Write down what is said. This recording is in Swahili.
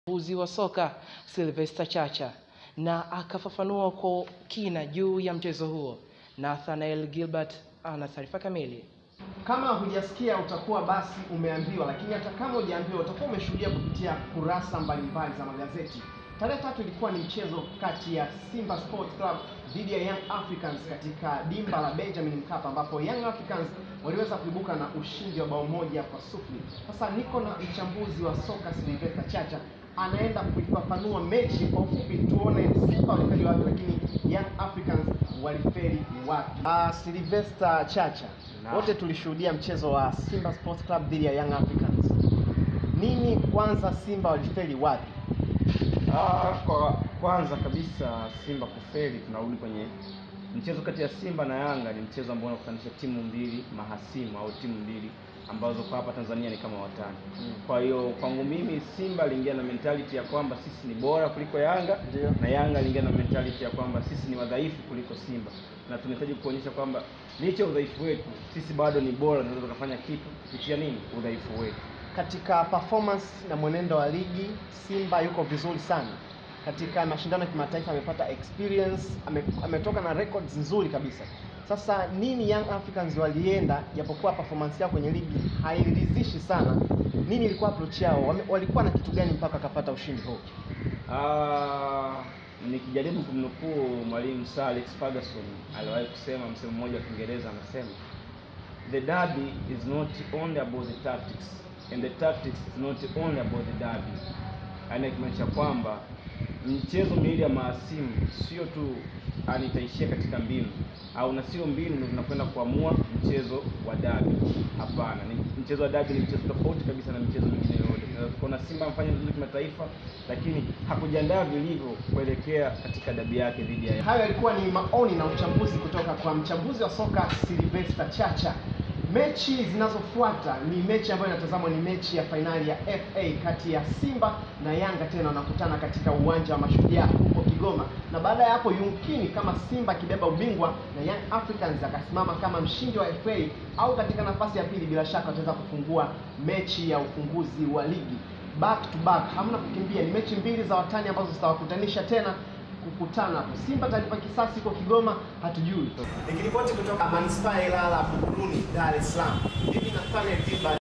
mchambuzi wa soka Sylvester Chacha na akafafanua kwa kina juu ya mchezo huo. Nathanael Gilbert ana taarifa kamili. Kama hujasikia utakuwa basi umeambiwa, lakini hata kama hujaambiwa utakuwa umeshuhudia kupitia kurasa mbalimbali za magazeti. Tarehe tatu ilikuwa ni mchezo kati ya Simba Sports Club dhidi ya Young Africans katika dimba la Benjamin Mkapa, ambapo Young Africans waliweza kuibuka na ushindi wa bao moja kwa sufuri. Sasa niko na mchambuzi wa soka Sylvester Chacha anaenda kuifafanua mechi kwa ufupi, tuone Simba walifeli wapi, lakini Young Africans walifeli wapi. Uh, Sylvester Chacha, Naam. wote tulishuhudia mchezo wa Simba Sports Club dhidi ya Young Africans. Nini kwanza, Simba walifeli wapi? Ah, kwa kwanza kabisa Simba kufeli, tunarudi kwenye mchezo kati ya Simba na Yanga. Ni mchezo ambao unakutanisha timu mbili mahasimu au timu mbili ambazo kwa hapa Tanzania ni kama watani. Mm. Kwa hiyo kwangu mimi Simba aliingia na mentality ya kwamba sisi ni bora kuliko Yanga Ndio. na Yanga aliingia na mentality ya kwamba sisi ni wadhaifu kuliko Simba, na tunahitaji kuonyesha kwamba licha ya udhaifu wetu sisi bado ni bora, tunaweza tukafanya kitu kupitia nini, udhaifu wetu. Katika performance na mwenendo wa ligi Simba yuko vizuri sana. Katika mashindano ya kimataifa amepata experience, ame, ametoka na records nzuri kabisa. Sasa nini Young Africans walienda, japokuwa performance yao kwenye ligi hairidhishi sana, nini ilikuwa approach yao? Wame, walikuwa na kitu gani mpaka akapata ushindi huu? Ah, nikijaribu kumnukuu mwalimu Sir Alex Ferguson aliwahi kusema msemo mmoja wa Kiingereza, anasema the derby is not only about the tactics and the tactics is not only about the derby. Yaani akimaanisha kwamba mchezo miwili ya mahasimu sio tu yani itaishia katika mbinu au na sio mbinu ndio zinakwenda kuamua mchezo wa dabi. Hapana, ni mchezo wa dabi ni mchezo tofauti kabisa na michezo mingine yote. Tunaweza kuona Simba amefanya vizuri kimataifa, lakini hakujiandaa vilivyo kuelekea katika dabi yake dhidi ya Hayo yalikuwa ni maoni na uchambuzi kutoka kwa mchambuzi wa soka Sylvester Chacha. Mechi zinazofuata ni mechi ambayo inatazamwa, ni mechi ya fainali ya FA kati ya Simba na Yanga, tena wanakutana katika uwanja wa Mashujaa huko Kigoma, na baada ya hapo yumkini kama Simba akibeba ubingwa na Young Africans akasimama kama mshindi wa FA au katika nafasi ya pili, bila shaka wataweza kufungua mechi ya ufunguzi wa ligi back to back, hamna kukimbia. Ni mechi mbili za watani ambazo zitawakutanisha tena kukutana hapo. Simba talipa kisasi huko Kigoma, hatujui. Nikiripoti kutoka manispaa ya Ilala, Buguruni, Dar es Salaam, mimi Nathaniel Gilbert.